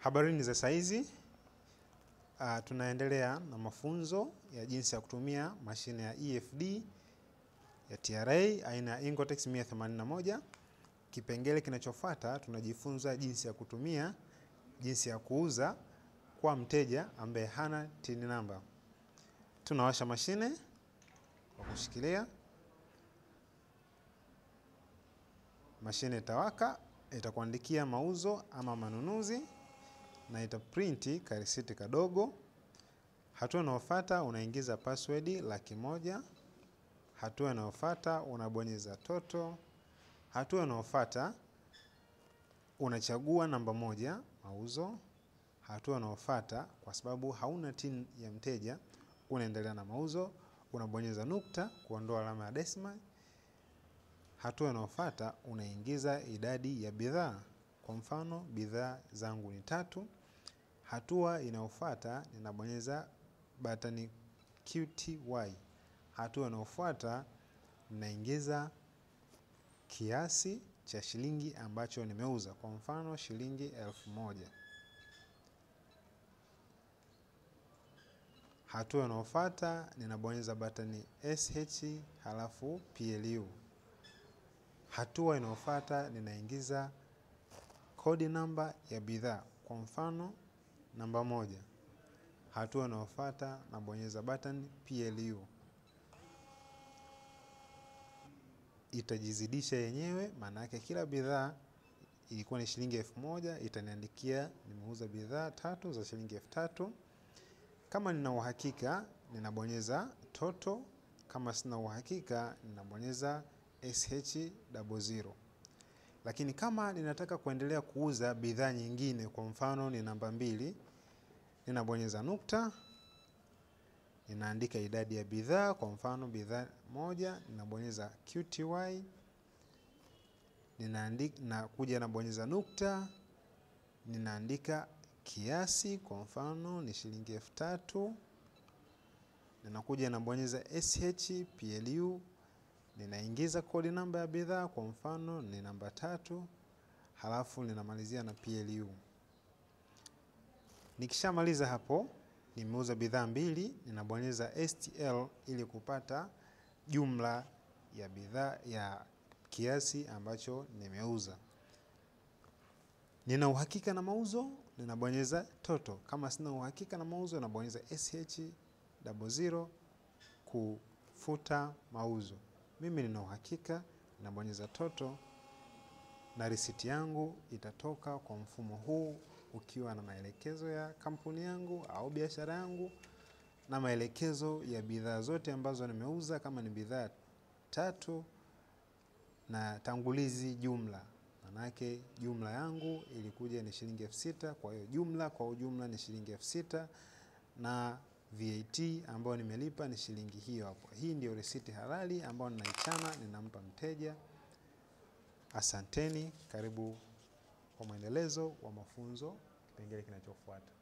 Habarini za saizi. Uh, tunaendelea na mafunzo ya jinsi ya kutumia mashine ya EFD ya TRA aina ya Incotex 181. Kipengele kinachofuata tunajifunza jinsi ya kutumia, jinsi ya kuuza kwa mteja ambaye hana TIN namba. Tunawasha mashine kwa kushikilia. Mashine itawaka, itakuandikia mauzo ama manunuzi na itaprinti karisiti kadogo. Hatua inayofuata unaingiza password laki moja. Hatua inayofuata unabonyeza toto. Hatua inayofuata unachagua namba moja mauzo. Hatua inayofuata kwa sababu hauna TIN ya mteja, unaendelea na mauzo, unabonyeza nukta kuondoa alama ya decimal. Hatua inayofuata unaingiza idadi ya bidhaa, kwa mfano bidhaa zangu ni tatu. Hatua inayofuata ninabonyeza batani QTY. Hatua inayofuata ninaingiza kiasi cha shilingi ambacho nimeuza, kwa mfano shilingi elfu moja. Hatua inayofuata ninabonyeza batani SH halafu PLU. Hatua inayofuata ninaingiza kodi namba ya bidhaa, kwa mfano namba moja. Hatua inayofuata nabonyeza button PLU. Itajizidisha yenyewe, maana yake kila bidhaa ilikuwa ni shilingi elfu moja itaniandikia nimeuza bidhaa tatu za shilingi elfu tatu. Kama nina uhakika ninabonyeza toto, kama sina uhakika ninabonyeza SH00. Lakini kama ninataka kuendelea kuuza bidhaa nyingine, kwa mfano ni namba mbili, ninabonyeza nukta, ninaandika idadi ya bidhaa, kwa mfano bidhaa moja, ninabonyeza QTY, ninaandika na kuja nabonyeza nukta, ninaandika kiasi, kwa mfano ni shilingi elfu tatu, ninakuja nabonyeza SH PLU, ninaingiza kodi namba ya bidhaa, kwa mfano ni namba tatu, halafu ninamalizia na PLU. Nikishamaliza hapo, nimeuza bidhaa mbili, ninabonyeza STL ili kupata jumla ya bidhaa ya kiasi ambacho nimeuza. Nina uhakika na mauzo, ninabonyeza toto. Kama sina uhakika na mauzo, nabonyeza SH00 kufuta mauzo. Mimi nina uhakika, ninabonyeza toto na risiti yangu itatoka kwa mfumo huu ukiwa na maelekezo ya kampuni yangu au biashara yangu na maelekezo ya bidhaa zote ambazo nimeuza, kama ni bidhaa tatu na tangulizi jumla. Manake jumla yangu ilikuja ni shilingi elfu sita. Kwa hiyo jumla kwa ujumla ni shilingi elfu sita na VAT ambayo nimelipa ni shilingi hiyo hapo. Hii ndio risiti halali ambayo ninaichana, ninampa mteja. Asanteni, karibu kwa mwendelezo wa mafunzo kipengele kinachofuata.